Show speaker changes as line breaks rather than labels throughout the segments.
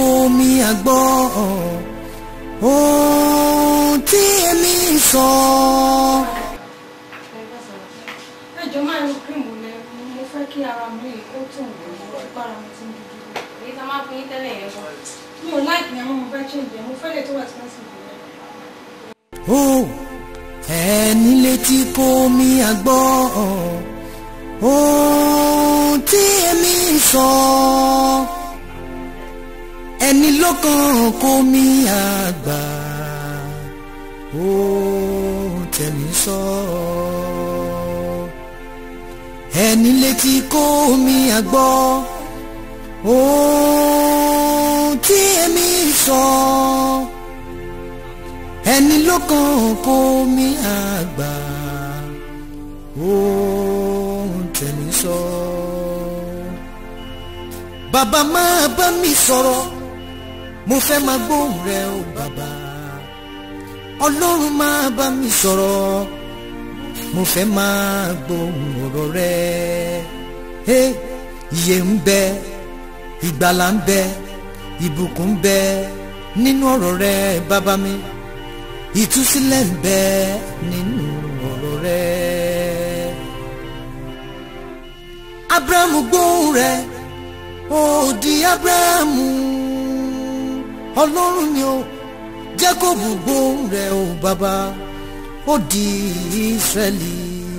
kó mi àgbọ́ ohun tí èmi ń sọ.
ẹjọ máa ń lo cream lẹ mo fẹ́ kí ara mi ó tún gbára mi ti ń dúdú.
èyí tá a máa fún yín tẹ́lẹ̀ yẹn gan.
mi ò láìpẹ́ àwọn mo fẹ́ change ẹ̀ mo fẹ́ lè tó expensive yẹn.
ó ẹni létí kó mi àgbọ́ ohun tí èmi ń sọ. ẹni lọ́kàn kó mi àgbà ohun tẹ̀mí sọ. ẹni létí kó mi àgbọ́ ohun tí èmi ń sọ ẹni lọ́kàn kó mi àgbà ohun tẹ̀mí sọ. bàbá máa bá mi sọ̀rọ̀ mo fẹ́ máa gbóhùn rẹ o bàbá ọlọ́run máa bá mi sọ̀rọ̀ mo fẹ́ máa gbóhùn ọ̀rọ̀ rẹ Hey, ìyè ń bẹ ìgbàlà ń bẹ ìbùkún ń bẹ nínú ọ̀rọ̀ rẹ bàbá mi ìtúsílẹ̀ ń bẹ nínú ọ̀rọ̀ rẹ. abrahamu gbóhùn rẹ ó di abrahamu ọlọ́run ni ó jákòbù gbóhùn rẹ ó bàbá ó di israẹli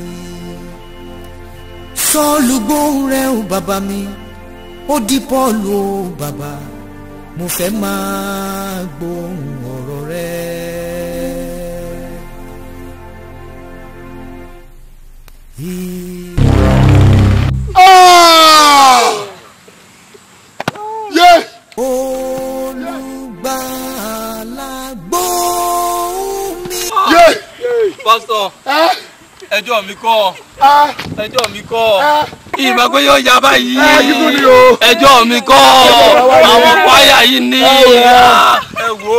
sọ́ọ̀lù gbóhùn rẹ ó bàbá mi ó di pọ́ọ̀lù ó bàbá mo fẹ́ máa gbóhùn ọ̀rọ̀ rẹ.
yé
olùgbàlà gbóhùn mi.
yé
pásítọ̀
ẹ
ẹjọ́ mi kọ́
ẹ
ẹjọ́ mi kọ́
ẹ
ìmọ̀ pé yóò yá báyìí
ẹ kíkún ni o.
ẹjọ́ mi kọ́ àwọn kwaya yìí ní
ẹ wò ó.
ẹ wò